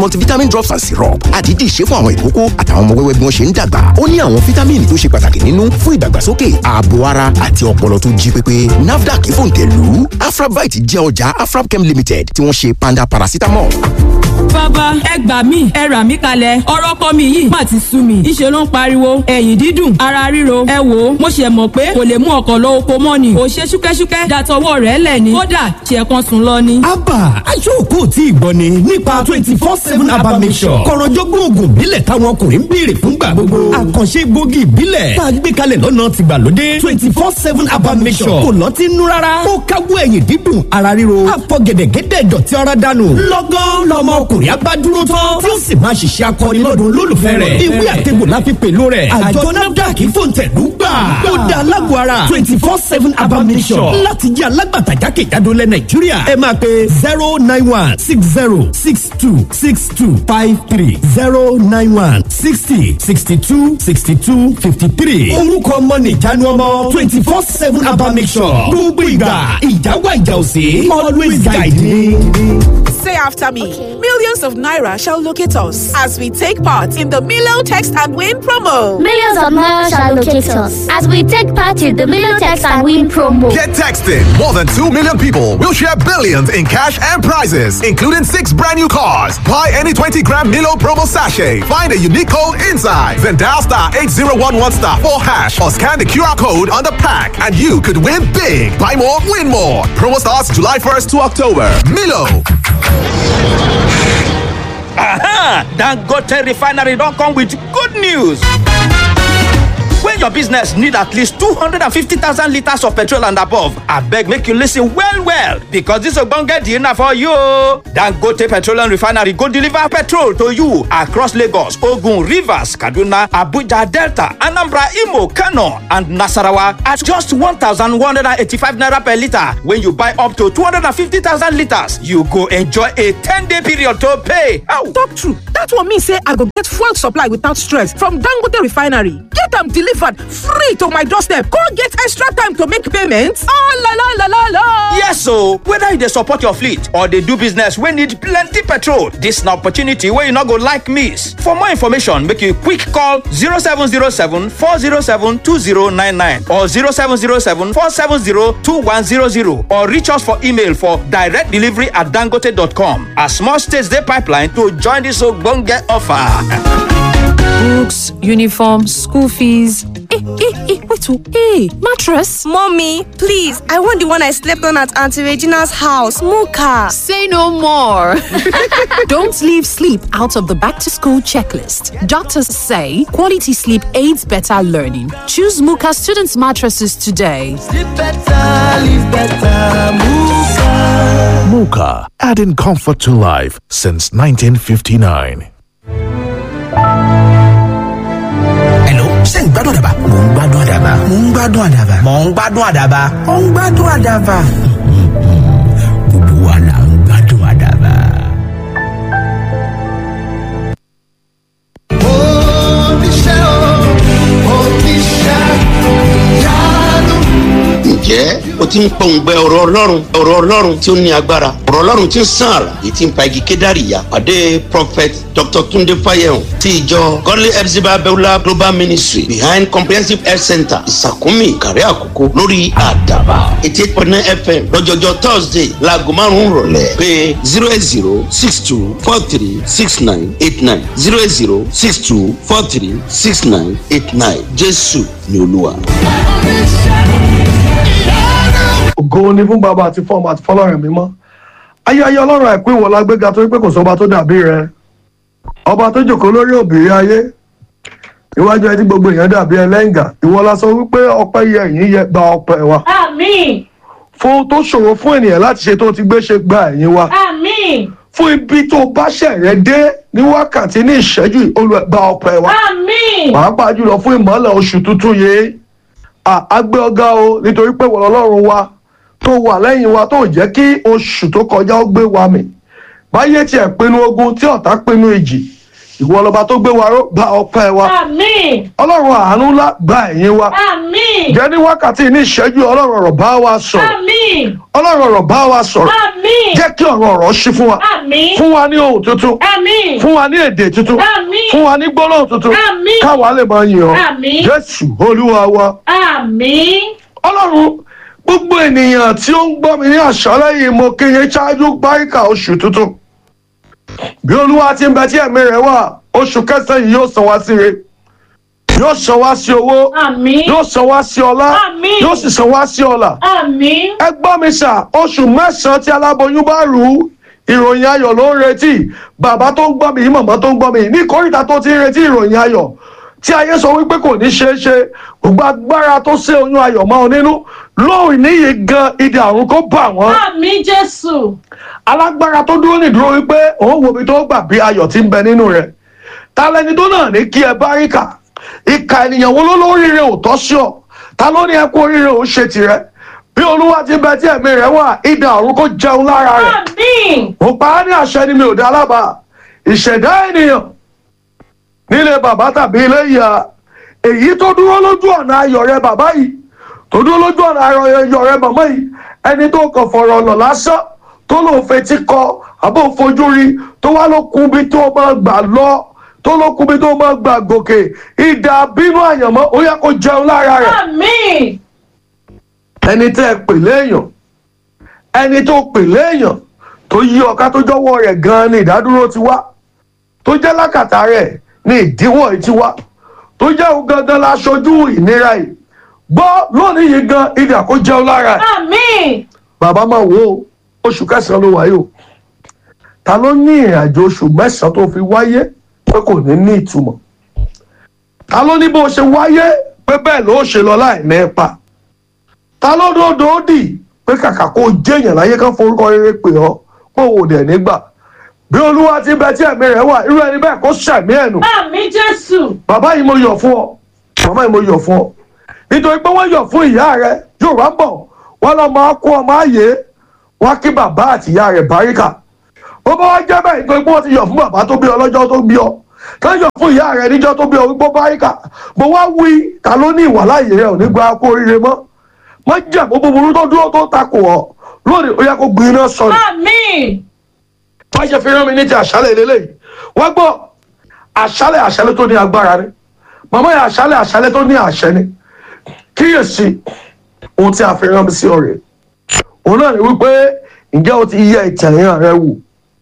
multivitamin drops and syrup àdídì ṣe fún àwọn ìkókó àtàwọn ọmọ wẹ́wẹ́ bí wọ́n ṣe ń dàgbà ó ní àwọn fítámìnì tó ṣe pàtàkì nínú fún ìdàgbàsókè ààbò ara àti ọpọlọ tó jí pépé nafdac fòǹtẹ̀lù afrabite jẹ́ ọjà afrabchem limited tí wọ́n ṣe panda paracetamol. bàbá ẹ gbà mí ẹ rà mí kalẹ̀ ọ̀rọ̀ kọ́ mi yìí má ti sú mi ìṣe ló ń pariwo ẹ̀yìn dídùn ara ríro ẹ wò ó mo ṣe mọ̀ pé kò lè mú ọkọ̀ lọ oko mọ́ ni kò ṣe ṣúkẹ́ṣúkẹ́ dàtọwọ́ rẹ̀ lẹ̀ ni kódà ṣe kan sùn lọ ni. abba aṣọ́ọ̀kù tí ì gbọ́ ni nípa twenty four seven abba mission kọ̀rọ̀jọ́gbọ́n oògùn ìbílẹ̀ táwọn ọkùnrin ń béèrè fúngbà gbogbo àkànṣe gbòógì ìbílẹ̀ tá a gbé kalẹ̀ lọ́nà tìgbàlódé twenty four seven abba mission kò lọ́tí nú rárá ó káwọ́ ẹ̀yìn dídùn ara ríro àfọ gẹ̀dẹ̀gẹ̀dẹ̀ dọ̀tí ara dànù lọ́gán lọmọ ọkùnrin abádúró tán tí ó sì máa ṣiṣẹ́ akọni lọ́dún olólùfẹ́ rẹ̀ ìwé àtẹ̀gbò la fi pèlú rẹ̀ àjọ nafdac fòǹtẹ̀lú gbà ó da alágbó ara twenty four seven abba mission láti jẹ́ alágbàtà jákèjádò lẹ nàìjíríà ẹ máa pe zero nine one six zero six two six two five three zero nine one sixty sixty two sixty two fifty three orúkọ ọmọ nìjánu ọmọ twenty four seven abba mission gbogbo ìgbà ìjáwá ìjà òsè always guide me. Say after me. Millions of Naira shall locate us as we take part in the Milo Text and Win promo. Millions of Naira shall locate us as we take part in the Milo Text and Win promo. Get texting. More than 2 million people will share billions in cash and prizes, including six brand new cars. Buy any 20 gram Milo promo sachet. Find a unique code inside. Then dial star 8011 star 4 hash or scan the QR code on the pack and you could win big. Buy more, win more. Promo starts July 1st to October. Milo. Aha! Dangote refinery don come with good news. When your business need at least 250,000 litres of petrol and above, abeg make you listen well well because this ogbonge deal na for you. Dangote Petroleum Refinery go deliver petrol to you across Lagos, Ogun, Rivers, Kaduna, Abuja, Delta, Anambra, Imo, Kano and Nasarawa at just 1,185 naira per litre. When you buy up to 250,000 litres, you go enjoy a 10-day period to pay. Ow. Talk true. That one mean say I go get fuel supply without stress from Dangote Refinery. Get am delivered free to my doorstep. Go get extra time to make payments. Oh la la la la la. Yes, so whether you dey support your fleet or dey do business wey need plenty petrol, this na opportunity wey you no go like miss. For more information, make you quick call 0707 407 2099 or 0707 470 2100 or reach us for email for direct delivery at dangote.com. As small states dey pipeline to join this ogbonge offer. books, uniform, school fees. Hey, hey, hey, wait, oh, hey, mattress. Mommy, please, I want the one I slept on at Auntie Regina's house, Muka. Say no more. Don't leave sleep out of the back to school checklist. Doctors say quality sleep aids better learning. Choose Muka students' mattresses today. Sleep better, live better, Muka. Muka, adding comfort to life since 1959. ṣé ń gbádùn àdàbà. mò ń gbádùn àdàbà. mò ń gbádùn àdàbà. mò ń gbádùn àdàbà. mò ń gbádùn àdàbà. gbogbo wa là ń gbádùn àdàbà. oníṣẹ́ o oníṣẹ́ ìyanu. ǹjẹ́ o ti ń pọ̀ǹgbẹ ọ̀rọ̀ ọlọ́run ọ̀rọ̀ ọlọ́run tí ó ní agbára ọ̀rọ̀ ọlọ́run tí ń sàn àrà èyí tí ń pa igi kédàrí ya pàdé prophet dr tunde fayehun ti ìjọ godly epsiba beulah global ministry behind comprehensive health center ìsàkúnmí ìkàrẹ́ àkókò lórí àdàbà eighty eight point nine fm lọ́jọ́jọ́ thursday laago márùn-ún rọ̀lẹ́ pé zero eight zero six two four three six nine eight nine zero eight zero six two four three six nine eight nine jésù ni olúwa. ògo ni fún bàbá àti fọmọ àti fọlọ́run mímọ́ ayé ayé ọlọ́run àìkú ìwọ lágbéga torí pé kò sọba tó dàbí rẹ ọba tó jòkó lórí òbírí ayé iwájú ẹtí gbogbo èèyàn dàbí ẹlẹ́ǹgà ìwọ la sọ wípé ọpẹ́ yẹ ẹ̀yìn yẹ gba ọpẹ́ wa Àmín. fún tó ṣòro fún ènìyàn láti ṣe tó ti gbé ṣe gba ẹ̀yìn wa Àmín. fún ibi tó bá ṣẹ̀rẹ̀ dé ní wákàtí ní ìṣẹ́jú olùgbà ọpẹ́ wa Àmín. pàápàá jùlọ fún ìmọ̀lẹ̀ oṣù tuntun yìí àgbẹ̀ ọ̀gá o nítorí pé wọ́n ọlọ́run wa tó wà lẹ́yìn wa tó jẹ́ kí oṣù tó kọjá ó gbé wa mì báyé tiẹ̀ pinnu ogun tí ọ̀tá pinnu ìjì ìwọ lọba tó gbé wa ró gba ọpẹ́ wa Àmín. ọlọ́run àánú ńlá gba ẹ̀yìn wa Àmín. jẹ́ ní wákàtí ní ìṣẹ́jú ọlọ́run ọ̀rọ̀ bá wa sọ̀rọ̀ Àmín. ọlọ́run ọ̀rọ̀ bá wa sọ̀rọ̀ Àmín. jẹ́ kí ọ̀rọ̀ ọ̀rọ̀ ṣí fún wa Àmín. fún wa ní ohun tuntun Àmín. fún wa ní èdè tuntun Àmín. fún wa ní gbólóhùn tuntun Àmín. káwa lè máa yìn ọ́ Àmín. jésù olúwa wa Àmín. ọlọ́run gbogbo ènìyàn tí ó ń gbọ́ mi ní àṣálẹ́ yìí mo kí yín ṣáájú báríkà oṣù tuntun bí olúwa ti ń bẹ tí ẹ̀mí rẹ̀ wà oṣù kẹsàn-án yìí yóò san wá sí re yóò san wá sí owó Àmín. yóò san wá sí ọlá Àmín. yóò sì san wá sí ọlà Àmín. ẹ gbọ́ mi sà oṣù mẹ́sàn-án tí aláboyún bá rù ú ìròyìn ayọ̀ ló ń retí bàbá tó ń gbọ́ mi yìí màmá tó ń gbọ́ mi yìí ní kórìíta tó ti ń retí ìròyìn ayọ̀ tí ayé sọ wípé kò ní ṣeé ṣe gbogbo agbára tó ṣe oyún ayọ̀ mọ́ ọ nínú lóòrìn níyì gan ìdí àrùn kó bà wọ́n Àmín Jésù. alágbára tó dúró nìdúró wípé òun wo ibi tó gbà bí ayọ̀ ti ń bẹ nínú rẹ̀ ta lẹni tó náà ní kí ẹ bá rí kà ìka ènìyàn wo ló lóríire ò tọ́ sí ọ ta ló ní ẹ kó oríire ò ṣe tirẹ̀ bí olúwa ti bẹ tí ẹ̀mí rẹ̀ wà ìdá àrùn kó jẹun lára rẹ̀ Àmín. mo pa á ní àṣẹ ni mi ò dá lábàá ìṣẹ̀dá ènìyàn nílé bàbá tàbí ilé ìyá èyí tó dúró lójú ọ̀nà ayọ̀ rẹ bàbá yìí tó dúró lójú ọ̀nà ayọ̀ rẹ màmá yìí ẹni tó kàn fọ̀rọ̀ lọ̀ lásán tó lòun fetí kọ àbò fojú rí tó wá ló kún bí tó máa gbà lọ tó ló kún bí tó máa gbà gòkè ìdá bínú àyànmọ́ ó yẹ kó jẹun lára rẹ̀ Àmín. ẹni tẹ́ ẹ pè léèyàn ẹni tó pè léèyàn tó yí ọ̀ká tó jọ́wọ́ rẹ̀ gan-an ni ìdádúró ti wá tó jẹ́ lákàtà rẹ̀ ni ìdíwọ́ yìí ti wá tó jẹ́ òun gangan la ṣojú ìnira yìí gbọ́ lónìí yìí gan ìdí kó jẹun lára ẹ̀ Àmín. bàbá máa wo o, oṣù kẹsàn-án ló wáyé o ta ló ní ìrìn àjò oṣù mẹ́sàn-án tó fi wáyé pé kò ní ní ìtumọ̀ ta ló ní bó ṣe wáyé pé bẹ́ẹ̀ ló ṣe lọ láì ní ipa ta ló dòdò ó dì pé kàkà kó jẹ́yàn láyé kan forúkọ rere pè ọ́ pé òun ò dẹ̀ nígbà bí olúwa ti bẹ tí ẹ̀mí rẹ̀ wà irú ẹni bẹ́ẹ̀ kó ṣẹ̀mí ẹ̀ nù Àmín Jésù. bàbá yìí mo yọ̀ fún ọ màmá yìí mo yọ̀ fún ọ nítorí pé wọ́n yọ̀ fún ìyá rẹ yóò wá bọ̀ wọ́n lọ́ máa kó ọmọ ààyè wọ́n kí bàbá àti ìyá rẹ̀ báríkà ó bá wá jẹ́ bẹ́ẹ̀ nítorí pé wọ́n ti yọ̀ fún bàbá tó bí ọ lọ́jọ́ tó bí ọ ká yọ̀ fún ìyá rẹ̀ níjọ́ tó bí ọ wípé báríkà mo wá wí ta ló ní ìwà láàyè rẹ̀ ò ní gba kó oríire mọ́ mọ́ jẹ́ àbó búburú tó dúró tó takò ọ lónìí ó yẹ kó gbin iná sọnù Àmín. wọ́n ṣe fi rán mi ní ti àṣálẹ̀ lélẹ́yìí wọ́n gbọ́ àṣálẹ̀ àṣálẹ̀ tó ní agbára ni màmá yẹn àṣálẹ̀ àṣálẹ̀ tó ní àṣẹ ni kíyèsí ohun tí a fi rán mi sí ọ̀rẹ́ òun náà ni wípé ǹjẹ́ o ti yẹ ìtẹ̀yàn rẹ wò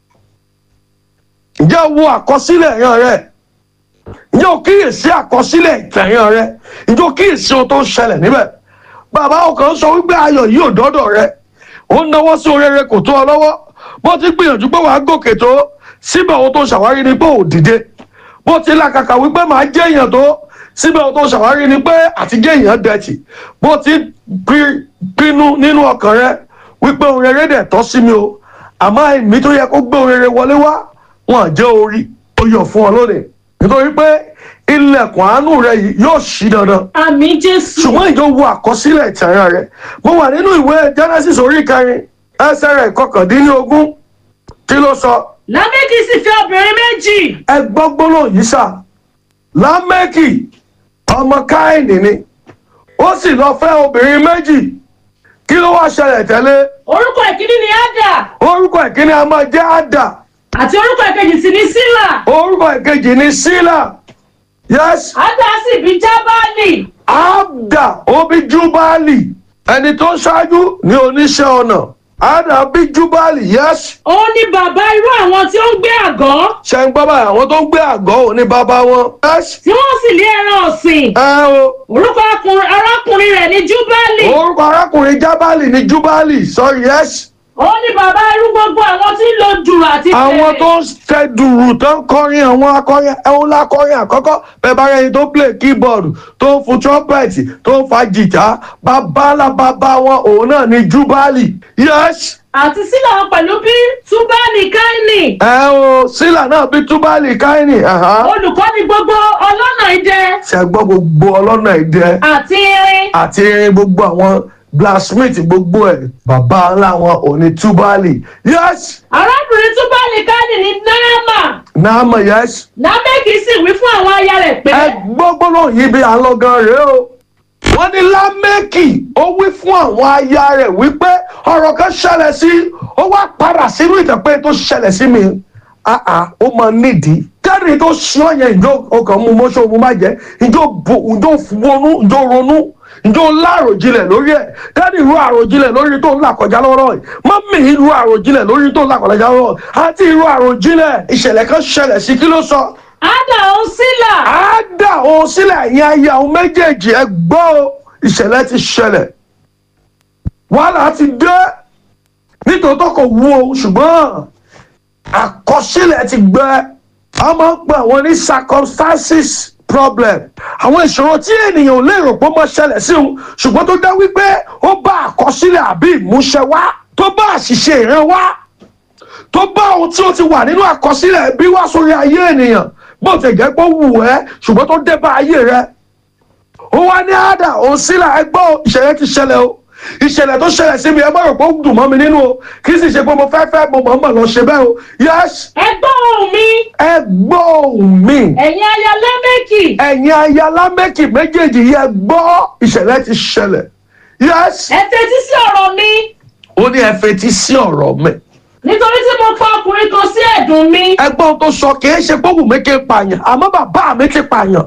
ǹjẹ́ o wo àkọsílẹ̀ ẹ̀yàn rẹ ǹjẹ́ o kíyèsí àkọsílẹ̀ ìtẹ̀yàn rẹ ǹjẹ́ o kíyèsí ohun tó ń ṣẹlẹ̀ níbẹ̀ bàbá ọkàn sọ wípé ayọ̀ yìí ò dọ́dọ̀ rẹ ó ń náwó sí orere kò tó ọ lọ́wọ́ bó ti gbìyànjú pé wàá gòkè tó síbẹ̀ ohun tó ṣàwárí ni pé ò dìde bó ti làkàkà wípé màá jẹ́ èèyàn tó síbẹ̀ ohun tó ṣàwárí ni pé àtijọ́ èèyàn dẹ̀tì bó ti pi- pinnu nínú ọkàn rẹ wípé ohun rere dẹ̀ tọ́ sí mi o àmọ́ èmi tó yẹ kó gbé ohun rere wọlé wá wọn jẹ́ orí ó yọ̀ fún ọ lónìí nítorí pé ilẹ̀kùn àánú rẹ yìí yóò ṣí dandan Àmín Jésù. ṣùgbọ́n ìjọ wo àkọsílẹ̀ ìtẹ̀ràn rẹ̀ mo wà nínú ìwé genesis orí kẹrin ẹsẹ̀ rẹ̀ kọkàndínlógún kí ló sọ Lámẹ́kì sì fẹ́ obìnrin méjì. ẹ gbọ́ gbólóhùn yìí sà lámẹ́kì ọmọ káìní ni ó sì lọ fẹ́ obìnrin méjì kí ló wá ṣẹlẹ̀ tẹ́lẹ̀ Orúkọ ìkíní ni Ádà orúkọ ìkíní a máa jẹ́ àdà àti orúkọ ìkejì sì ni Sílà. orúkọ ìkejì ní sílà yes Ádà sì bí Jábálì. àdà ó bí júbálì ẹni tó ṣáájú ní oníṣẹ́ ọnà àdà bí júbálì yes Òun ni bàbá irú àwọn tí ó ń gbé àgọ́. ṣe ń gbọ́ báyìí àwọn tó ń gbé àgọ́ ò ní bàbá wọn. yes Tí wọ́n sì lé ẹran ọ̀sìn. ẹ o Orúkọ akùnrin- arákùnrin rẹ̀ ni Júbálì. orúkọ arákùnrin jábálì ní júbálì sorry yes Òun ni bàbá irú gbogbo àwọn tí ń lo dùrù àti àwọn fèrè. tó ń tẹ dùrù tó ń kọrin àwọn akọrin ẹ̀hún lákọrin àkọ́kọ́ bẹ́ẹ̀ bá rẹni tó play keyboard tó ń fún trumpet tó ń fa jìtá bàbá bàbá wọn òun náà ní júbálì yes Àti Sílà wọn pẹ̀lú bí Túbálì Káínì. ẹ o sílà náà bí túbálì káínì ẹ̀hán. Olùkọ́ni gbogbo ọlọ́nà idẹ ṣe gbọ́ gbogbo ọlọ́nà ìdẹ àti irin. àti irin gbogbo àwọn blacksmith gbogbo ẹ̀ bàbá ńlá wọn òní túbálì yes arábìnrin túbálì káàdì ní náàmà náàmà yes námẹ́kì sì wí fún àwọn aya rẹ̀ pé. ẹ gbọ́gbọ́n yìí bí àlọ́gán rèé o wọ́n ní lámẹ́kì ó wí fún àwọn aya rẹ̀ wípé ọ̀rọ̀ kan ṣẹlẹ̀ sí ó wá padà sínú ìtẹ̀pẹ́ tó ṣẹlẹ̀ sí mi àà ó máa nídìí kẹ́rì tó ṣí ọ̀yẹ́ ìjọ ọkàn mú mọ́ṣọ́ mú má jẹ́ ìjọ ìjọ wọnú ìjọ ronú ìjọ láròjinlẹ̀ lórí ẹ̀ kẹ́rì ìlú àròjinlẹ̀ lórí tó ń là kọjá lọ́rọ̀ yìí mọ́mì ìlú àròjinlẹ̀ lórí tó ń là kọjá lọ́rọ̀ yìí àti ìlú àròjinlẹ̀ ìṣẹ̀lẹ̀ kan ṣẹlẹ̀ sí kí ló sọ ádà ó sílà. á dà òun sílẹ̀ ẹ̀yin ayé àwọn méjèèjì ẹ gbọ́ o ìṣẹ̀lẹ̀ ti ṣẹlẹ̀ wàhálà ti dé nítòótọ́ kò wú o ṣùgbọ́n àkọsílẹ̀ ti gbẹ a máa ń pè àwọn ní circumstances problem àwọn ìṣòro tí ènìyàn ò lérò pé ó máa ṣẹlẹ̀ sí òun ṣùgbọ́n tó dá wípé ó bá àkọsílẹ̀ àbí ìmúṣẹ wá tó bá àṣìṣe ìran wá tó bá ohun tí ó ti wà nínú àkọsílẹ̀ bí wá sórí ayé ènìyàn bó ti jẹ́ pé ó wù ẹ́ ṣùgbọ́n tó dé bá ayé rẹ ó wá ní àdà òun sílẹ̀ ẹgbọ́ ìṣẹ̀lẹ̀ ti ṣẹlẹ̀ o ìṣẹ̀lẹ̀ tó ṣẹlẹ̀ sí mi ẹ má rò pé ó dùn mọ́ mi nínú o kì í sì ṣe pé mo fẹ́ fẹ́ mo mọ̀ mọ̀ lọ ṣe bẹ́ẹ̀ o yes. ẹ gbọ́ ohùn mi. ẹ gbọ́ ohùn mi. ẹ̀yin aya lámẹ́kì. ẹ̀yin aya lámẹ́kì méjèèjì yẹ gbọ́ ìṣẹ̀lẹ̀ ti ṣẹlẹ̀ yes. ẹ fetí sí ọ̀rọ̀ mi. ó ní ẹ fetí sí ọ̀rọ̀ mi nítorí tí mo pa ọkùnrin kan sí ẹ̀dùn mi. ẹgbọ́n tó sọ kì í ṣe pé wùmí kí n pààyàn àmọ́ bàbá mi ti pààyàn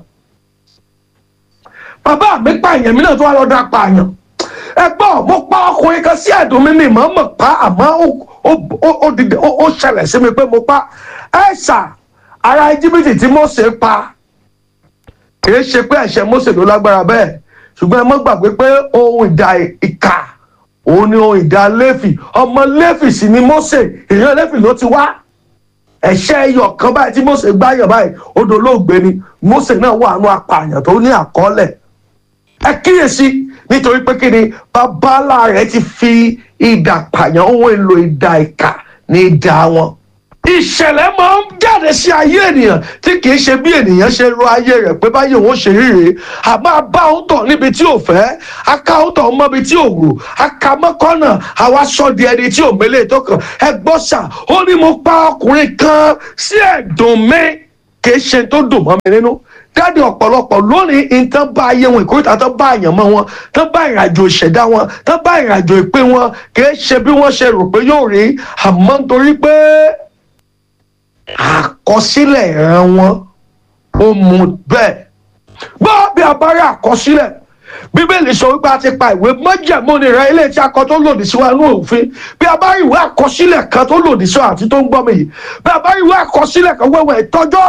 bàbá mi pààyàn mi náà tó wà lọ́dọ̀ pààyàn ẹgbọ́n mo pa ọkùnrin kan sí ẹ̀dùn mi mi mọ̀ mọ̀ pa àmọ́ ó ṣẹlẹ̀ sí mi pé mo pa ẹ̀ṣà ara íjíbítì tí Mósè pa kì í ṣe pé ẹ̀ṣẹ̀ Mósè ló lágbára bẹ́ẹ̀ ṣùgbọ́n ẹ mọ́ gbàgbé pé ohun ìdá ìkà òun ni ohun ìdá lẹ́fì ọmọ lẹ́fì sì ni Mósè èèyàn lẹ́fì ló ti wá ẹ̀ṣẹ̀ ẹyọ kan báyìí tí Mósè gbáyàn báyìí odò olóògbé ni Mósè náà wà nù apààyàn tó ní àkọọ́lẹ̀ ẹ kíyèsí nítorí pé kí ni babalá rẹ̀ ti fi idà pààyàn ohun èlò idà ìkà ní idà wọn ìṣẹ̀lẹ̀ máa ń jáde sí ayé ènìyàn tí kì í ṣe bí ènìyàn ṣe ro ayé rẹ̀ pé báyìí òun ṣe ríre àmọ́ bá òun tọ̀ níbi tí ò fẹ́ aká òun tọ̀ mọ́bi tí ò wù aká mọ́kànnà àwa sọ di ẹni tí ò mélé tó kàn ẹ gbọ́ sà ó ní mo pa ọkùnrin kan sí ẹ̀dùn mi kì í ṣe tó dùn mọ́ mi nínú dáàdi ọ̀pọ̀lọpọ̀ lónìí nǹkan bá ayé wọn ìkórìtà tó bá àyàn mọ́ wọn tó bá ìrìnàjò ìṣẹ̀dá wọn tó bá ìrìnàjò ìpín wọn kì í ṣe bí wọ́n ṣe rò pé yóò rí àmọ́ nítorí pé àkọsílẹ̀ ìran wọn ó mú bẹ́ẹ̀ gbọ́ bí a bá rí àkọsílẹ̀ bíbélì sọ wípé a ti pa ìwé májẹ̀mú rẹ ilé tí a kọ tó lòdì sí wa nínú òfin bí a bá rí ìwé àkọsílẹ̀ kan tó lòdì sí wa àti tó ń gbọ́ mi yìí bí a bá rí ìwé àkọsílẹ̀ kan wẹ́wẹ́ ìtọ́jọ́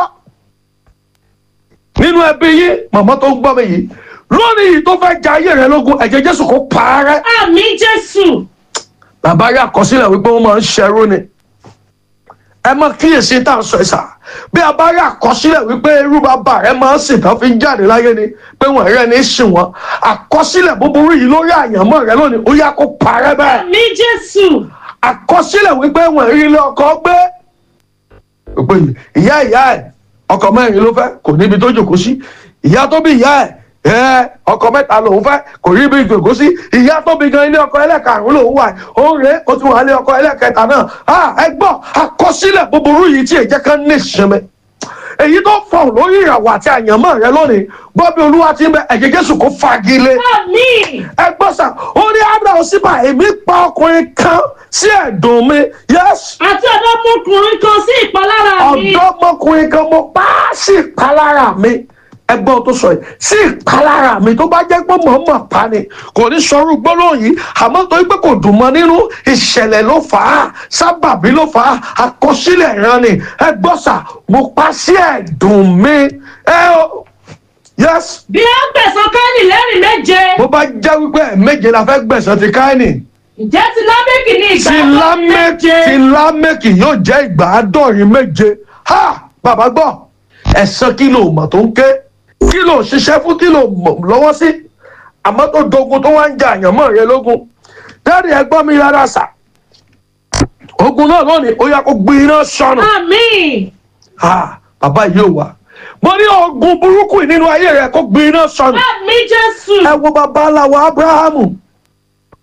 nínú ẹbí yín màmá tó ń gbọ́ mi yìí lónìí yìí tó fẹ́ ja ayé rẹ lógún ẹ̀jẹ̀ jésù kó parẹ́. àmì jésù. bàbá rí àkọsílẹ̀ wípé wọ́n máa ń ṣẹrú ni ẹ mọ kíyèsí tá à ń sọ ẹ sà bí a bá rí àkọsílẹ̀ wípé irú bàbá rẹ máa ń sìn tán fi ń jáde láyé ni pé wọ́n rẹ́ ní sìn wọ́n àkọsílẹ̀ búburú yìí lórí àyànmọ́ rẹ lónìí ó yá kó parẹ́ bẹ́ẹ̀. àmì jésù. àkọsílẹ̀ wípé wọ́n rí ilé ọkọ gbé pé ìyá ìyá ẹ̀ ọkọ mẹ́rin ló fẹ́ kò níbi tó jòkó sí ìyá tó bí ìyá ẹ̀ ẹ ọkọ mẹ́ta lòun fẹ́ kò rí ibi ìjòkó sí ìyá tó bí gan ilé ọkọ ẹlẹ́karùn lòun wà ó ń rè é ó tún wà ilé ọkọ ẹlẹ́kẹta náà ẹ gbọ́ àkọsílẹ̀ búburú yìí tí èjẹ́ kan ní ìsinmi èyí tó fọ̀n lórí ìràwọ̀ àti àyànmọ́ rẹ lónìí gbọ́ bí olúwa ti ń bẹ ẹ̀jẹ̀ jésù kó fagilé. ẹ gbọ́ sà ó ní abraham síbà èmi pa ọkùnrin kan sí ẹ̀dùn mi. àti ọ̀dọ́mọkùnrin kan sí ìpalára mi. ọ̀dọ́mọkùnrin kan mo pa á sí ìpalára mi ẹgbọ́n tó sọ yìí sí ìpalára mi tó bá jẹ́ pé mọ̀ọ́mọ̀ pa ni kò ní sọrú gbólóhùn yìí àmọ́ torí pé kò dùn mọ́ nínú ìṣẹ̀lẹ̀ ló fà á sábàbí ló fà á àkọsílẹ̀ ìran ni ẹgbọ́n sà mo pa sí ẹ̀dùn mi ẹ o yes. bí a gbẹ̀sán káínì lẹ́rìn méje. bó bá jẹ́ wípé ẹ̀ méje la fẹ́ gbẹ̀sán ti káínì. ǹjẹ́ ti lámẹ́kì ní ìgbà ti lámẹ́kì ti lámẹ́kì yóò jẹ́ ìgbà àádọ́rin méje ha bàbá gbọ́ ẹ̀sán kìlò mọ̀ tó ń ké kí ló ṣiṣẹ́ fún kí ló lọ́wọ́ sí àmọ́ tó dogun tó wá ń jà àyànmọ́ rẹ lógun dáàdi ẹgbọ́n mi rárá sà ogun náà lónìí ó yá kó gbé iná sọnù. àmín. bàbá yìí ò wá mo ní ogun burúkú nínú ayé rẹ kó gbé iná sọnù. àmín jésù. ẹ wo bàbá aláwọ abrahamu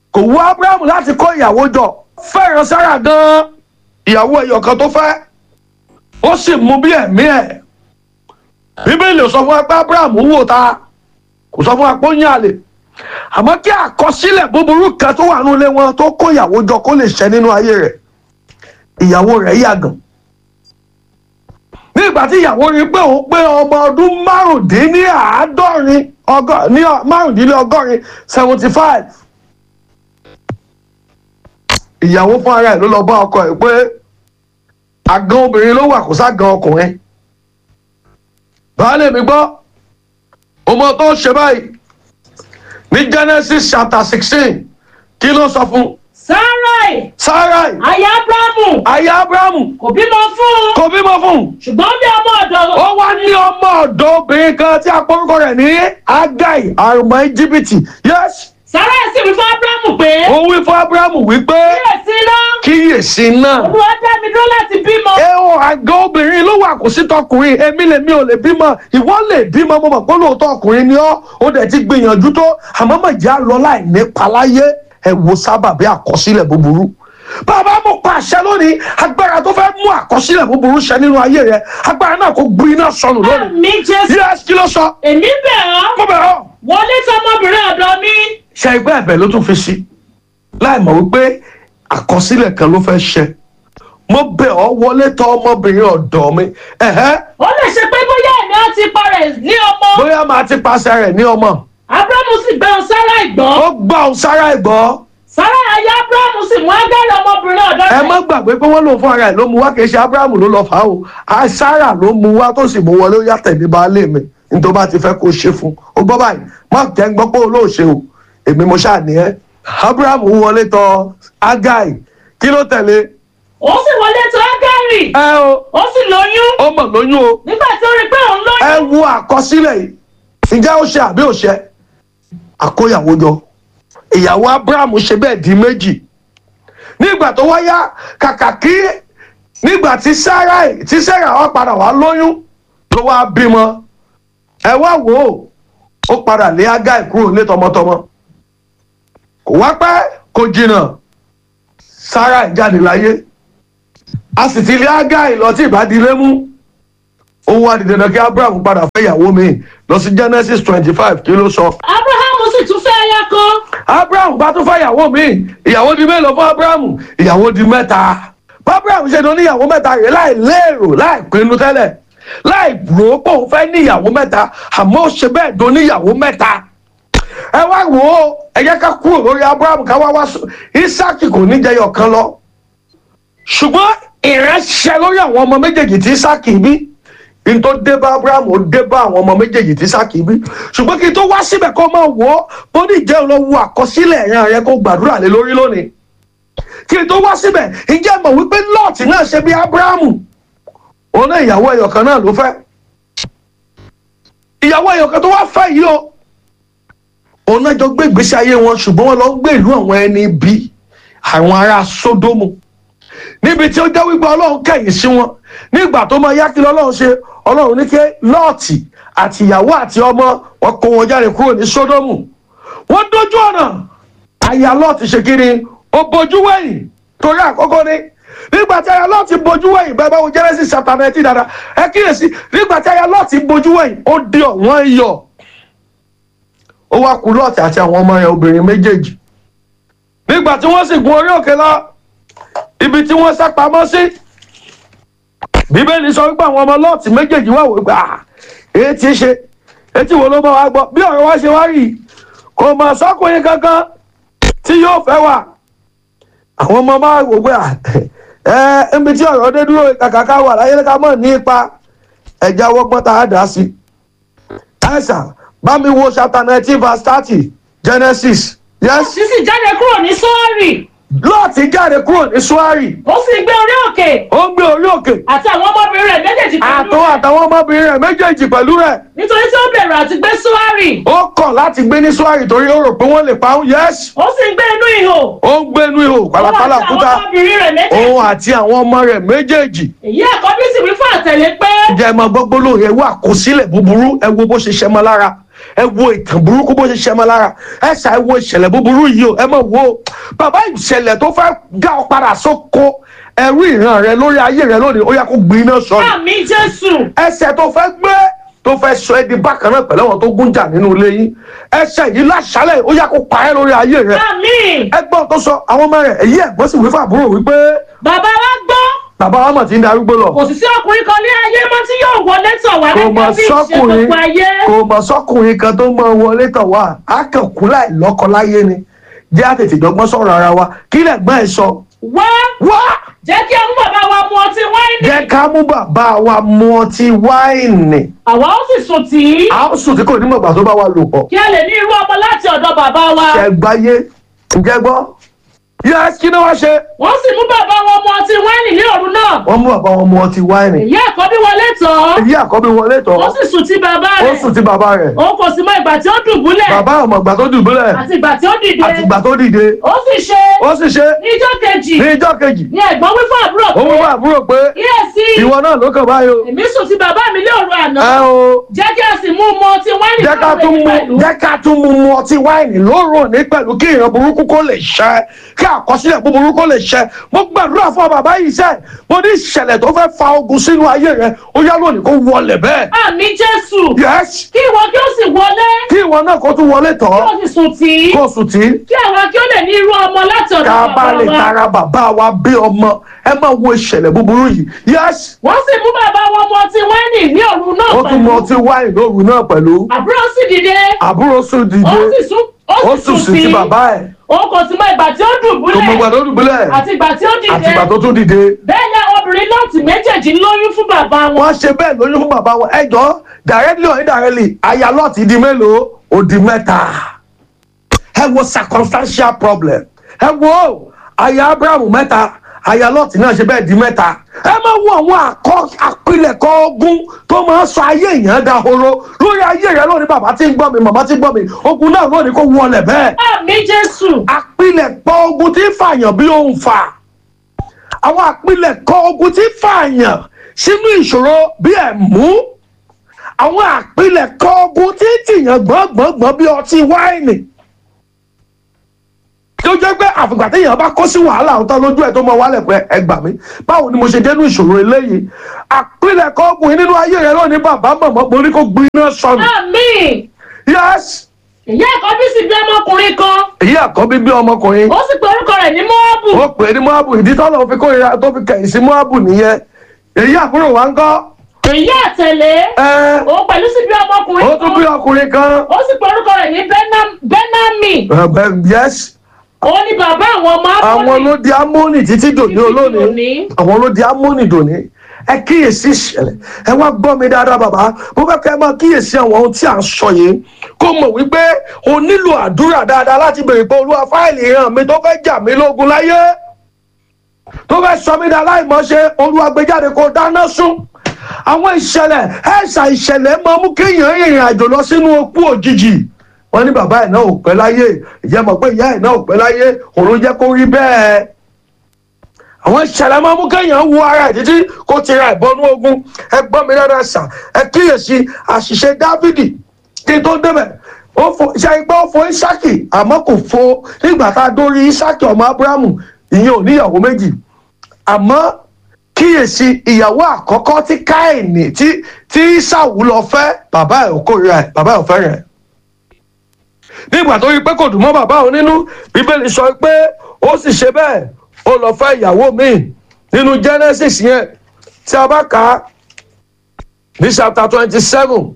kò wú abraham láti kó ìyàwó jọ fẹ́ràn sára gan-an ìyàwó ẹ̀yọ̀ kan tó fẹ́ ó sì mú bí ẹ̀mí ẹ̀ bíbélì ò sọ fún wa pé abraham wò ta kò sọ fún wa pé ó yàn àlè àmọ́ kí àkọsílẹ̀ búburú kan tó wà nínú ilé wọn tó kó ìyàwó jọ kó lè ṣẹ nínú ayé rẹ̀ ìyàwó rẹ̀ yàgàn ní ìgbà tí ìyàwó rí pé òun pé ọmọ ọdún márùndínláàádọ́rin ọgọ́- ní ọ- márùndínlọ́gọ́rin seventy five ìyàwó fún ara ẹ̀ ló lọ bá ọkọ ẹ̀ pé àgàn obìnrin ló wà kó ságàn ọkùnrin baálé mi gbọ́ ọmọ tó ń ṣe báyìí ní genesis chapter sixteen kí ló sọ fún sarai sarai aya abrahamu aya abrahamu kò bímọ fún un kò bímọ fún un ṣùgbọ́n bí ọmọ ọ̀dọ̀ ó wá ní ọmọ ọ̀dọ́ obìnrin kan tí a porúkọ rẹ̀ ní agai àrùmọ̀ íjíbítì yes sarai sì wí fún abrahamu pé ó wí fún abrahamu wípé kíyèsí náà kíyèsí náà olúwa dá mi dúró láti bímọ. ẹ o àgọ́ obìnrin ló wà kò sí tọkùnrin èmi lèmi ò lè bímọ ìwọ lè bímọ mo mọ̀ pé lóòótọ́ ọkùnrin ni ọ́ ó dẹ̀ ti gbìyànjú tó àmọ́ mọ̀ jẹ́ àlọ́ láì nípa láyé ẹ wo sábàbí àkọsílẹ̀ búburú bàbá mo pa àṣẹ lónìí agbára tó fẹ́ mú àkọsílẹ̀ búburú ṣẹ nínú ayé rẹ agbára náà kò gbin iná sọnù lónìí. mi jésù. yes kí ló sọ. èmi bẹ̀ ọ́. mo bẹ̀ ọ́. wọlé tí ọmọbìnrin ọ̀dọ̀ mi. ṣe ẹgbẹ́ ẹ̀bẹ̀ ló tún fi sí láì mọ̀ wípé àkọsílẹ̀ kan ló fẹ́ ṣẹ mo bẹ̀ ọ́ wọlé tọ ọmọbìnrin ọ̀dọ̀ mi ẹ̀hẹ́ ó lè ṣe pé bóyá èmi á ti parẹ̀ ní ọmọ. bóyá màá ti paṣẹ rẹ̀ ní ọmọ abrahamu sì gbé ohun sarai gbọ́. ó gbà òun sára ìgbọ́ sarai aya abrahamu sì mú ágẹ́rẹ́ ọmọbìnrin ọ̀dọ̀ ẹ rẹ̀. má gbàgbé pé wọ́n lòun fún ara ẹ̀ ló mu wá kì í ṣe abrahamu ló lọ fà á o a sára ló mu wá tó sì mú wọlé ó yàtẹ̀ ní baálé mi nítorí bá ti fẹ́ kó ṣe fún ó gbọ́ báyìí má jẹ́ ń gbọ́ pé olóòṣe o èmi mo ṣáà ní ẹ́ abrahamu wọlé tọ agai kí ló tẹ̀lé ó sì wọlé tó ágẹ́rì. ẹ o ó sì lóyún. ó mọ̀ lóyún o nígbà tí ó rí pé òun lóyún. ẹ wo àkọsílẹ̀ yìí ǹjẹ́ ó ṣe àbí ò ṣe àkóyàwó jọ ìyàwó abraham ṣe bẹ́ẹ̀ di méjì nígbà tó wáyá kàkà kí nígbà tí sarai tí sarah wá padà wá lóyún ló wá bímọ ẹ wá wò ó ó padà lé agai kúrò ní tọmọtọmọ kò wá pẹ́ kò jìnnà sarai jáde láyé a sì ti lé agai lọ tí ìbádìílé mú ó wá di dandan kí abraham padà fẹ́ ìyàwó mi lọ sí genesis twenty five kí ló sọ. abrahamu sì tún fẹ́ aya kan. abraham bá tún fẹ́ ìyàwó mi ìyàwó di mélòó fún abraham ìyàwó di mẹ́ta. bá abraham ṣe tó ní ìyàwó mẹ́ta rẹ̀ láì lérò láì pinnu tẹ́lẹ̀ láì rò ó pé òun fẹ́ ní ìyàwó mẹ́ta àmọ́ ó ṣe bẹ́ẹ̀ tó ní ìyàwó mẹ́ta. ẹ wá wò ó ẹ jẹ́ ká kúrò lórí abraham ká wá wá sọ isaac kò ní jẹyọ kan lọ. ṣùgbọ́n ìránṣẹ́ lórí àwọn ọmọ méjèèjì tí isaac bí n tó dé bá abraham ó dé bá àwọn ọmọ méjèèjì tí sákì bí ṣùgbọ́n kí n tó wá síbẹ̀ kó máa wò ó bó ní ìjẹ́ lọ wo àkọsílẹ̀ ẹ̀yàn rẹ kó gbàdúrà lé lórí lónìí kí n tó wá síbẹ̀ ìjẹ́ mọ̀ wípé lọ́ọ̀tì náà ṣe bí abraham òun náà ìyàwó ẹyọ kan náà ló fẹ́ ìyàwó ẹyọ kan tó wá fẹ́ yìí o òun náà jọ gbé ìgbésí ayé wọn ṣùgbọ́n wọn lọ ń gbé ìlú àwọn ẹni bí àwọn ará sódómù níbi tí ó jẹ́ wípé ọlọ́run kẹ̀yìn sí wọn nígbà tó máa yá kí lọ́lọ́run ṣe ọlọ́run ní kí lọ́ọ̀tì àti ìyàwó àti ọmọ wọn kó wọn jáde kúrò ní sódómù wọ́n dójú ọ̀nà àyà lọ́ọ̀tì ṣe kí ni ó bojú wẹ̀yìn torí àkọ́kọ́ ni nígbà tí àyà lọ́ọ̀tì bojú wẹ̀yìn bẹ́ẹ̀ bá wo genesis chapter nineteen dada ẹ kíyèsí nígbà tí àyà lọ́ọ̀tì bojú wẹ̀yìn ó di ọ̀wọ́n iyọ̀ ó wá kú lọ́ọ̀tì àti àwọn ọmọ rẹ̀ obìnrin méjèèjì nígbà tí wọ́n sì gun orí òkè lọ ibi tí wọ́n sá pamọ́ sí bíbélì sọ wípé àwọn ọmọ lọ́ọ̀tì méjèèjì wà wípé à èyí ti ṣe etí wo ló bá wa gbọ́ bí ọ̀rọ̀ wa ṣe wá rí kò mọ̀ sọ́kùnrin kankan tí yóò fẹ́ wà àwọn ọmọ máa wò pé ẹ níbi tí ọ̀rọ̀ dé dúró kàkà ká wà láyé ká mọ̀ ní ipa ẹ̀já wọ́gbọ́n tá a dá sí ẹ̀sà bá mi wo chapter nineteen verse thirty genesis yes. sísì jáde kúrò ní sọ́ọ̀rì. lọ́ọ̀tì jáde kúrò ní suwari. ó sì gbé orí òkè. ó ń gbé orí òkè. àti àwọn ọmọbìnrin rẹ̀ méjèèjì pẹ̀lú àtọ́ àtàwọn ọmọbìnrin rẹ̀ méjèèjì pẹ̀lú rẹ̀. nítorí tí ó bẹ̀rù àti gbé sọ́ọ̀rì. ó kọ̀ láti gbé ní suwari torí ó rò pé wọ́n lè pa òun yẹ́sì. ó sì ń gbé inú ihò. ó ń gbé inú ihò pàlàpàlà kúta. òun àti àwọn ọmọ rẹ̀ méjèèjì. èyí àkọ́bí sì wí fún àtẹ̀lé pé. ǹjẹ́ ẹ máa gbọ́ gbólóhùn ẹ wo àkọsílẹ̀ búburú ẹ wo bó ṣe ṣẹmọ lára ẹ wo ìtàn burúkú bó ṣe ṣe mọ́ lára ẹ ṣà ẹ wo ìṣẹ̀lẹ̀ búburú yìí o ẹ mọ̀ wo bàbá ìṣẹ̀lẹ̀ tó fẹ́ dá ọ padà sóko ẹrú ìran rẹ lórí ayé rẹ lónìí ó yẹ kó gbiná sọnù àmì jésù ẹsẹ̀ tó fẹ́ gbé tó fẹ́ sọ ẹ́ di bákan náà pẹ̀lú àwọn tó gún jà nínú ilé yín ẹsẹ̀ yìí láṣálẹ̀ ó yá kó pa ẹ́ lórí ayé rẹ̀ àmì ẹgbọ́n tó sọ àwọn ọmọ rẹ̀ èyí ẹ̀gbọ́n sì wí fún àbúrò wípé bàbá wa gbọ́ bàbá wa mọ̀ tí ń darúgbó lọ kò sì sí ọkùnrin kan ní ayé mọ́ tí yóò wọlé tọ̀ wá kò mọ̀ gẹ́gẹ́ bí ìṣe sọ́kùnrin gbogbo ayé kò mọ̀ sọ́kùnrin kan tó mọ wọlé tọ̀ wá á kàn kú láì lọ́kọ láyé ni jẹ́ àtètè dọ́gbọ́n sọ̀rọ̀ ara wa kí lẹ́gbọ́n ẹ̀ sọ wá wá jẹ́ kí ọmú bàbá wa mu ọtí wáìnì jẹ́ ká mú bàbá wa mu ọtí wáìnì àwa ó sì sùn tì í a ó sùn tí kò ní mọ̀gbà tó bá wa lò pọ̀ kí a lè ní irú ọmọ láti ọ̀dọ̀ bàbá wa ṣẹ gbáyé ǹjẹ́ gbọ́ yẹ kí ni wọ́n ṣe wọ́n sì mú bàbá wọn mu ọtí wáìnì ní òru náà wọ́n mú bàbá wọn mu ọtí wáìnì èyí àkọ́bí wọlé tọ̀ ọ́ èyí àkọ́bí wọlé tọ̀ ó sì sùn tí bàbá ó rẹ̀ sùn tí bàbá rẹ̀ òun kò sì mọ ìgbà tí ó dùbúlẹ̀ bàbá ọmọ ìgbà tó dùbúlẹ̀ àti ìgbà tí ó dìde àti ìgbà tó dìde ó sì ṣe ó sì ṣe ní ijọ́ kejì ní ijọ́ kejì ní ẹ̀gbọ́n wí fún àbúrò ó mú pé bá àbúrò pé kíyèsí ìwọ náà ló kàn báyìí o èmi sùn tí bàbá mi ní òru àná ẹ o jẹ́ kí a sì mú mu ọtí wáìnì jẹ́ ká náà tún rẹ̀ mu pẹ̀lú jẹ́ ká tún mu mu ọtí wáìnì lóòrùn ní pẹ̀lú kí ìran burúkú kó lè ṣẹ kí àkọsílẹ̀ búburú kó lè ṣẹ mo gbàdúrà fún bàbá yìí sẹ́ mo ní ìṣẹ̀lẹ̀ tó fẹ́ fa ogun sínú ayé rẹ ó yá lónìí kó wọlé bẹ́ẹ̀. àmì jésù yes kí ìwọ kí ó sì wọlé kí ìwọ náà kó tún wọlé tọ̀ kí ó sì sùn tì í kó sùn tí kí àwa kí ó lè ní irú ọmọ láti ọ̀dọ̀ ká bàbá bá lè wa tara bàbá wa bí ọmọ ẹ máa wo ìṣẹ̀lẹ̀ búburú yìí yes wọ́n sì mú bàbá wọn mu ọtí wáìnì ní òru náà ó tún mu pẹ̀lú ọtí wáìnì lóru náà pẹ̀lú àbúrò sì dìde àbúrò sùn ó dìde sì sùn ó sùn sí ti bàbá ẹ̀ òun kò sì mọ ìgbà tí ó kò mọ ìgbà dùbúlẹ̀ tó dùbúlẹ̀ àti ìgbà tí ó àti dìde ìgbà tó tún dìde. bẹ́ẹ̀ ni àwọn obìnrin náà ti méjèèjì lóyún fún bàbá wọn wọ́n ṣe bẹ́ẹ̀ lóyún fún bàbá wọn ẹjọ́ directly or indirectly aya lọ́ọ̀tì di mélòó ó di mẹ́ta ẹ wo circumstantial problem ẹ wo aya abraham mẹ́ta aya lọ́ọ̀tì náà ṣe bẹ́ẹ̀ di mẹ́ta ẹ máa wo àwọn àkọ àpilẹ̀kọ ogun tó máa ń sọ ayé èèyàn dahoro lórí ayé rẹ lónìí bàbá tí ń gbọ́ mi màmá tí ń gbọ́ mi ogun náà lónìí kó wọlé bẹ́ẹ̀ àmì jésù àpilẹ̀kọ ogun tí ń fàyàn bí òun fà àwọn àpilẹ̀kọ ogun tí ń fàyàn sínú ìṣòro bí ẹ̀mú àwọn àpilẹ̀kọ ogun tí ń tìyàn gbọ́ngbọ́ngbọ́n bí ọtí wáìnì tó jẹ́ pé àfìgbà téèyàn bá kó sí wàhálà ọ̀tọ̀ lójú ẹ̀ tó mọ wálẹ̀ pé ẹ gbà mí báwo ni mo ṣe dénú ìṣòro eléyìí àpilẹ̀kọ ogun yìí nínú ayé rẹ lónìí bàbá mọ̀mọ́ mo ní kó gbiná sọnù àmì yes ìyá àkọ́bí sì bí ọmọkùnrin kan èyí àkọ́bí bí ọmọkùnrin ó sì pe orúkọ rẹ̀ ní mọ́ọ́bù ó pè é ní moabu ìdí tọ́lọ̀ fi kórìíra tó fi kẹ̀yìn sí moabu nìyẹn èyí àbúrò wa ń kọ́ èyí àtẹ̀lé ẹ òun pẹ̀lú sì bí ọmọkùnrin ó tún bí ọkùnrin kan ó sì pe orúkọ rẹ̀ ní Benam- benami ẹ, bẹ- yes òun ni bàbá àwọn ọmọ àwọn ló di amóni títí dòní olónìí dòní. àwọn ló di amóni dòní ẹ kíyèsí ìṣẹ̀lẹ̀ ẹ wá gbọ́ mi dáadáa bàbá mo fẹ́ kẹ́ ẹ máa kíyèsí àwọn ohun tí à ń sọ yìí kó mọ̀ wípé o nílò àdúrà dáadáa láti béèrè pé olúwa fáìlì ìran mi tó fẹ́ jà mí lógun láyé tó fẹ́ sọ mí dá láìmọ̀ṣe olúwa gbé jáde kó dáná sún àwọn ìṣẹ̀lẹ̀ ẹ̀ṣà ìṣẹ̀lẹ̀ máa mú kéèyàn rìnrìn àjò lọ sínú okú òjijì wọ́n ní bàbá ẹ̀ náà ò pẹ́ láyé ìyá mọ̀ pé ìyá ẹ̀ náà ò pẹ́ láyé òun ló jẹ́ kó rí bẹ́ẹ̀ àwọn ìṣẹ̀lẹ̀ máa mú kéèyàn wo ara ẹ̀ títí kó ti ra ìbọnú ogun ẹ gbọ́ mi dáadáa sà ẹ kíyèsí àṣìṣe dávidi kí n tó débẹ̀ ó fo ṣe ipá ó fo isaki àmọ́ kò fo nígbà tá a dórí isaki ọmọ abrahamu ìyẹn ò níyàwó méjì àmọ́ kíyèsí ìyàwó àkọ́kọ́ tí káìní tí tí ìsàwù lọ fẹ́ bàbá ẹ̀ ò kórìíra ẹ̀ bàbá ẹ̀ ò fẹ́ràn ẹ̀ nígbà tó rí pé kò dùn mọ́ bàbá òun nínú bíbélì sọ pé ó sì ṣe bẹ́ẹ̀ ó lọ fẹ́ ìyàwó míì nínú genesis yẹn tí a bá kà á ní chapter twenty seven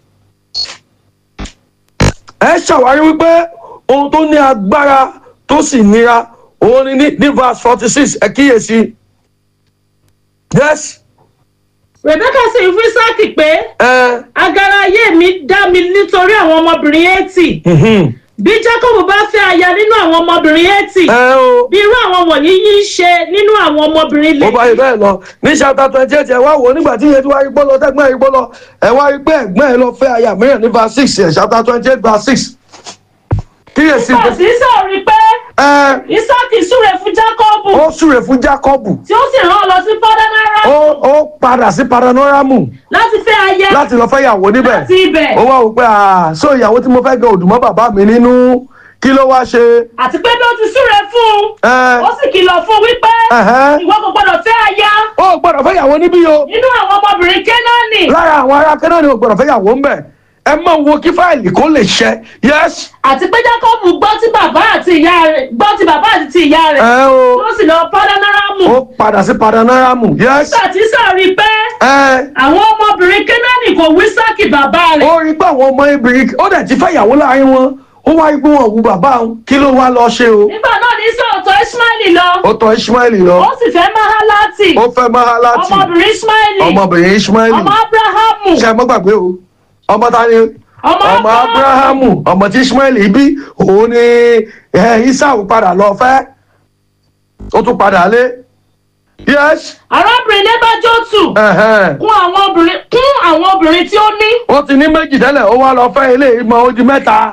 ẹ ṣàwárí wípé ohun tó ní agbára tó sì nira òun ni ní ní verse forty six ẹ kíyèsí yes rebecca sì ń fún isaki pé ẹ agara ayé mi dá mi nítorí àwọn ọmọbìnrin eighty mhm, bí jacob bá fẹ́ aya nínú àwọn ọmọbìnrin eighty ẹ o bí irú àwọn wọ̀nyí yìí ń ṣe nínú àwọn ọmọbìnrin ó bá yẹ bẹ́ẹ̀ lọ ní chapter twenty eight ẹ wá wò ó nígbà tí iye tí wàá rí gbọ́ lọ tẹ́gbọ́n rí gbọ́ lọ ẹ wá rí pé ẹ̀gbọ́n ẹ lọ fẹ́ aya mìíràn ní verse six ẹ chapter twenty eight verse six kíyèsí kò sí sọ̀rí pé ẹ isaki súre fún jákọ́bù ó súre fún jákọ́bù tí ó sì rán ọ lọ sí pọ́dánárà ó ó padà sí paranọ́rámù láti fẹ́ aya láti lọ fẹ́ ìyàwó níbẹ̀ láti ibẹ̀ ó wá wò pé à so ìyàwó tí mo fẹ́ gan òdùmọ́ bàbá mi nínú kí ló wá ṣe àti pé bí ó ti súre fún ẹ un ó sì kìlọ̀ fún un wípé Ẹ̀hẹ́. ìwọ kò gbọdọ̀ fẹ́ aya ó gbọ́dọ̀ fẹ́ ìyàwó níbí o nínú àwọn ọmọbìnrin kénáánì lára àwọn ará kẹ́nà ni ó gbọ́dọ̀ fẹ́ ìyàwó ń bẹ̀ ẹ mọ̀ wo kí fáìlì kó lè ṣẹ yes àti pé jákọ́bù gbọ́ tí bàbá àti ìyá rẹ̀ gbọ́ tí bàbá àti ti ìyá rẹ̀ ẹ o tí ó sì lọ pọ́dánáràmù ó padà sí paranọ́rámù yes nígbà tí sàrí pé ẹ àwọn ọmọbìnrin kénáánì kò wí sákì bàbá rẹ̀ ó rí pé àwọn ọmọ obìnrin ó dẹ̀ ti fẹ́ ìyàwó láàrin wọn ó wá rí pé wọn ò wu bàbá òun kí ló wá lọ ṣe o nígbà náà ní sọ̀tọ̀ ismaili lọ ó tọ ishmael lọ ó sì fẹ́ mahalati ó fẹ́ mahalati ọmọbìnrin ismaili ọmọbìnrin ishmael ọmọ abrahamu ṣe mọ́ gbàgbé o ọmọ ta ni ọmọ ọmọ abrahamu ọmọ tí ishmael bí òun ni ẹ, isau padà lọ fẹ́ ó tún padà lé yes arábìnrin nebajotu ẹ̀hẹ́n. kún àwọn obìnrin kún àwọn obìnrin tí ó ní ó ti ní méjì tẹ́lẹ̀ ó wá lọ fẹ́ ilé ìmọ̀ odi mẹ́ta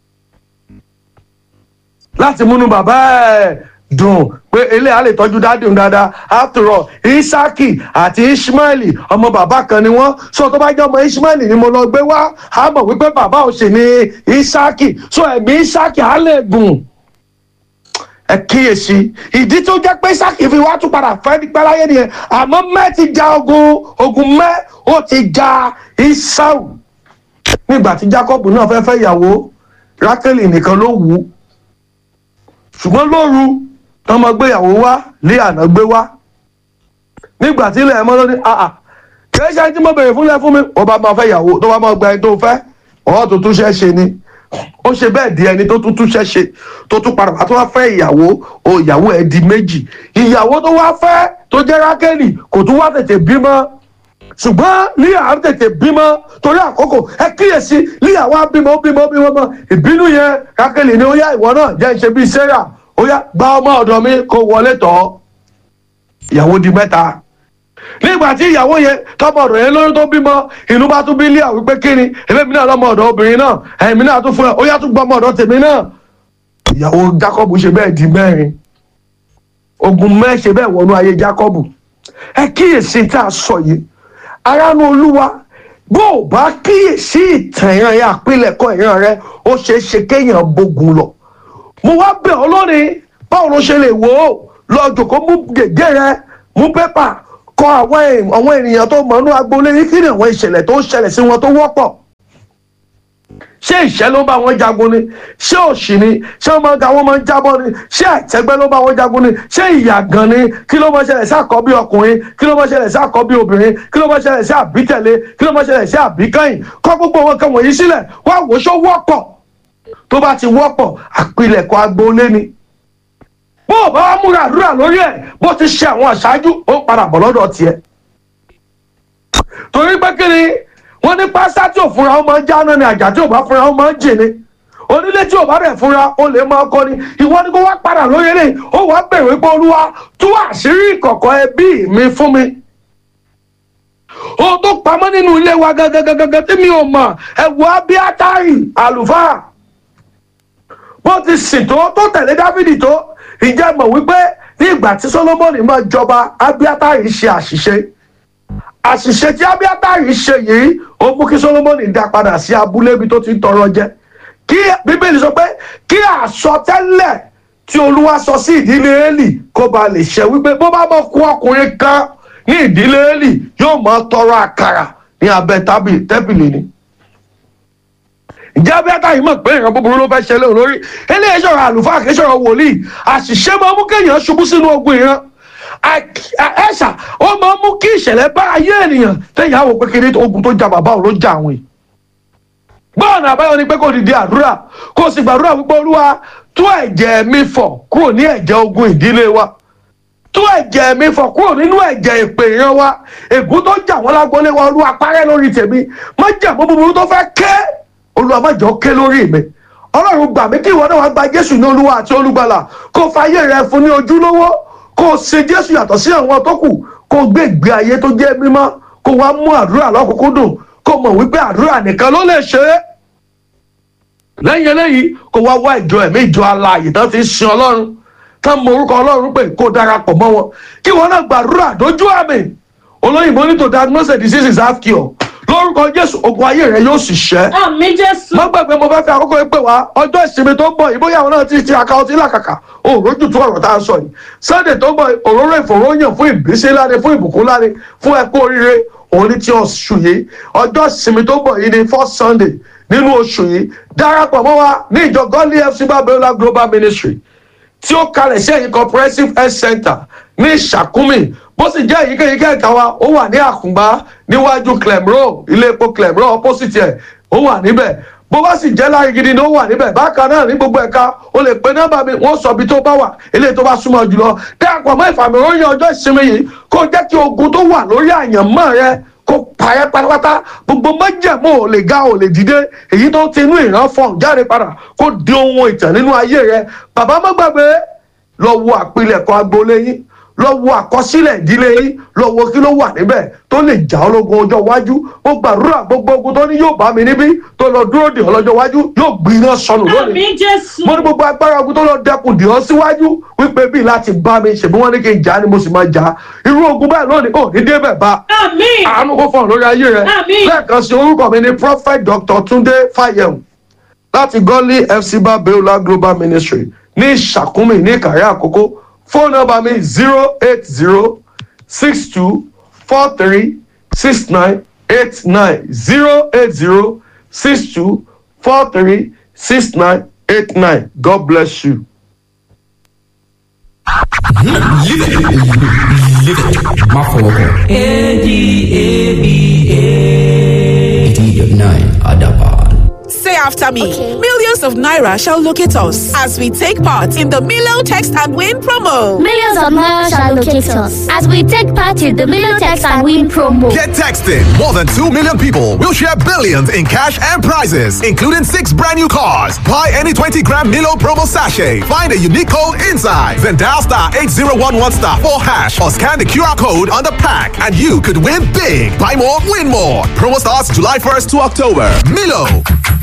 láti múnú bàbá ẹ̀ dùn pé ilé a lè tọ́jú dáàdì òun dáadáa after all isaki àti ishmaeli ọmọ bàbá kan ni wọ́n so tó bá jẹ́ ọmọ ishmaeli ni mo lọ gbé wá a mọ̀ wípé bàbá ò sì ní isaki so ẹ̀mí isaki á lè gùn ẹ kíyèsí ìdí tó jẹ́ pé isaki fi wá tún padà fẹ́ ní pẹ́láyé nìyẹn àmọ́ mẹ́ ti ja ogun ogun mẹ́ ó ti ja isau nígbà tí jacob náà fẹ́ fẹ́ ìyàwó rákẹ́lì nìkan ló wù ú ṣùgbọ́n lóru tọmọ gbéyàwó wá lé àná gbé wá nígbà tí ilẹ̀ ẹ̀mọ́ ló ní àà kìí ṣe ẹni tí mo bèrè fúnlẹ̀ fún mi ó bá máa fẹ́ ìyàwó tó bá máa gba ẹni tó fẹ́ ọ̀ tó tún ṣẹ́ ṣe ni ó ṣe bẹ́ẹ̀ di ẹni tó tún tún ṣẹ́ ṣe tó tún padà wá tó wá fẹ́ ìyàwó o ìyàwó ẹ̀ di méjì ìyàwó tó wá fẹ́ tó jẹ́ rákẹ́lì kò tún wá tètè bímọ ṣùgbọ́n ní à ń tètè bímọ torí àkókò ẹ kíyèsí ní àwa bímọ ó bímọ ó bímọ mọ ìbínú yẹn rákẹ́lì ni ó yá ìwọ náà jẹ́ ṣe bíi sarah ó yá gba ọmọ ọ̀dọ̀ mi kó wọlé tọ́ ìyàwó di mẹ́ta nígbà tí ìyàwó yẹn tọmọ ọ̀dọ̀ yẹn lórí tó bímọ inú bá tún bí lé àwọn pé kíni èmi náà lọmọ ọ̀dọ̀ obìnrin náà ẹ̀mí náà tún fún ẹ ó yá tún gbọ́ ọmọ ọ̀dọ̀ tèmi náà ìyàwó jacob ṣe bẹ́ẹ̀ di mẹ́rin ogun mẹ́ ṣe bẹ́ẹ̀ wọnú ayé jacob ẹ kíyèsí tá a sọ yìí aránú olúwa bó o bá kíyèsí ìtàn ìran yẹn àpilẹ̀kọ ìran rẹ ó ṣeé ṣe kéèyàn bógun lọ mo wá bẹ̀ ọ́ lónìí báwo ló ṣe lè wò ó lọ jòkó mú gègé rẹ mú pépà kọ àwọn èèyàn- àwọn ènìyàn tó mọ̀nú agboolé yìí kí ni àwọn ìṣẹ̀lẹ̀ tó ń ṣẹlẹ̀ sí wọn tó wọ́pọ̀ ṣé ìṣẹ́ ló bá wọn jagun ni ṣé òṣì ni ṣé wọn máa ga wọn máa ń jábọ́ ni ṣé àìtẹ́gbẹ́ ló bá wọn jagun ni ṣé ìyàgàn ni kí ló máa ṣẹlẹ̀ sí àkọ́bí ọkùnrin kí ló máa ṣẹlẹ̀ sí àkọ́bí obìnrin kí ló máa ṣẹlẹ̀ sí àbítẹ̀lé kí ló máa ṣẹlẹ̀ sí àbíkẹ́yìn kọ́ gbogbo wọn kan wọ̀nyí sílẹ̀ wá wò ó ṣó wọ́pọ̀ tó bá ti wọ́pọ̀ àpilẹ̀kọ agboolé ni bó o bá wá múra àdúrà lórí ẹ̀ bó ti ṣe àwọn àṣáájú ó padà bọ̀ lọ́dọ̀ tiẹ̀ torí pé kí ni wọ́n ní pásítá tí ò fúnra ó máa ń jáná ni àjà tí ò bá fúnra ó máa ń jì ni onílé tí ò bá bẹ̀ fúnra ó lè máa kọ́ ni ìwọ ni kó wá padà lórí eléyìí ó wàá bẹ̀rẹ̀ pé olúwa tú àṣírí ìkọ̀kọ̀ ẹbí mi fún mi ohun tó pamọ́ nínú ilé wa gangan gangan tí mi ò mọ̀ ẹ̀wọ̀ abiatari àlùfáà bó ti sìn tó tó tẹ̀lé dávidi tó ìjẹ́ mọ̀ wípé ní ìgbà tí solomoni máa jọba abiatari ṣe àṣìṣe àṣìṣe tí abiatari ṣe yìí ó mú kí solomoni dá padà sí abúlé ibi tó ti ń tọrọ jẹ kí bíbélì sọ pé kí àsọtẹ́lẹ̀ tí olúwa sọ sí ìdílé eli kó ba lè ṣe wípé bó bá mọ̀ kú ọkùnrin kan ní ìdílé eli yóò máa tọrọ àkàrà ní abẹ́ tábìlì tẹ́bìlì ni ǹjẹ́ abẹ́ká yìí mọ̀ pé ìran búburú ló fẹ́ ṣẹlẹ̀ olórí eléyìí sọ̀rọ̀ àlùfáà kì í sọ̀rọ̀ wòlíì àṣìṣe máa mú kéèyàn ṣubú sínú ogun ìran ẹ̀ṣà ó máa mú kí ìṣẹ̀lẹ̀ bá ayé ènìyàn tẹ̀yìn àwọn pé kiri ogun tó ja bàbá òun ló ja àwọn yìí. gbọ́ọ̀nà àbáyọ ni pé kò dìde àdúrà kò sì gbàdúrà wípé olúwa tú ẹ̀jẹ̀ mi fọ̀ kúrò ní ẹ̀jẹ̀ ogun ìdílé wa tú ẹ̀jẹ̀ mi fọ̀ kúrò nínú ẹ̀jẹ̀ ìpè ìran wa ègún tó jà wọ́n lágbólé wa olúwa parẹ́ lórí tèmi má jà mọ́ búburú tó fẹ́ ké olúwa má jọ ké lórí mi ọlọ́run gbà mí kí ìwọ náà wá gba jésù ní olúwa àti olúgbàlà kó fàyè rẹ fún ní ojúlówó kó ṣe jésù yàtọ̀ sí àwọn tó kù kó gbé ìgbé ayé tó jẹ́ mímọ́ kó wá mú àdúrà lọ́kùnkúndùn kó mọ̀ wípé àdúrà nìkan ló lè ṣe é lẹ́yìn eléyìí kó wá wá ìjọ ẹ̀mí ìjọ alààyè tán ti ń sin ọlọ́run tán mọ orúkọ ọlọ́run pé kó darapọ̀ mọ́ wọn kí wọn náà gbàdúrà dójú àmì olóyìnbó ní to diagnose diseases have cure lórúkọ jésù ogun ayé rẹ yóò sì ṣẹ. àmì jésù. má gbàgbé mo fẹ́ fi àkókò yìí pè wá ọjọ́ ìsinmi tó ń bọ̀ yìí bóyá àwọn náà ti ti aka ọtí làkàkà òòrójú tó ọ̀rọ̀ tá a sọ yìí sunday tó ń bọ̀ òróró ìfòròyìn fún ìbísí láre fún ìbùkún láre fún ẹkú oríire òun ní ti oṣù yìí ọjọ́ ìsinmi tó ń bọ̀ yìí ní first sunday nínú oṣù yìí darapọ̀ mọ́ wa ní ìjọ godly fc babiola global ministry tí ó kalẹ̀ sí ẹ̀yìn comprehensive health center ní ìṣàkúmì bó sì jẹ́ èyíkéyìí kẹ̀kẹ́ wa ó wà ní àkùngbá níwájú clemro ilé epo clemro opposite ẹ̀ ó wà níbẹ̀ bó bá sì jẹ́ láyé gidi ni ó wà níbẹ̀ bákan náà ní gbogbo ẹ̀ka o lè pe nọ́mbà mi wọ́n sọ ibi tó bá wà eléyìí tó bá súnmọ́ jùlọ dáàpọ̀ mọ́ ìfàmìròyìn ọjọ́ ìsinmi yìí kó jẹ́ kí ogun tó wà lórí àyànmọ́ rẹ kó parẹ́ pátápátá gbogbo májẹ̀mú ò lè ga ò lè dìde èyí tó ti inú ìran fọ̀n jáde padà kó di ohun ìtàn nínú ayé rẹ bàbá má gbàgbé lọ wo àpilẹ̀kọ agboolé yín lọ wo àkọsílẹ̀ ìdílé yín lọ wo kí ló wà níbẹ̀ tó lè jà ọ́ lógun ọjọ́ iwájú mo gbàdúrà gbogbo ogun tó ní yóò bá mi níbí tó lọ dúró dè ọ́ lọ́jọ́ iwájú yóò gbiná sọnù lónìí àmì jésù. mo ní gbogbo agbára ogun tó lọ dẹkùn dè ọ́ síwájú wípé bí láti bá mi ṣèbí wọ́n ní kí n jà á ni mo sì máa jà á irú ogun bẹ́ẹ̀ lónìí ò ní débẹ̀ bá àmì. àánú kó fọ̀n lórí ayé rẹ Àmín. lẹ́ẹ̀kan sí orúkọ mi ní prophet dr tunde fayem láti gọ́lí fc babiola global ministry ní ìṣàkúnmí ní ìkàrẹ́ àkókò fóònù nọ́mbà mi zero eight zero six two four three six nine eight nine zero eight zero six two four three six nine eight nine god bless you. má fọwọ́ kàn. eighty nine adaba. Say after me. Millions of Naira shall locate us as we take part in the Milo Text and Win promo. Millions of Naira shall locate us as we take part in the Milotex and Win promo. Get texting. More than 2 million people will share billions in cash and prizes, including six brand new cars. Buy any 20 gram Milo promo sachet. Find a unique code inside. Then dial star 8011 star 4 hash or scan the QR code on the pack and you could win big. Buy more, win more. Promo starts July 1st to October. Milo.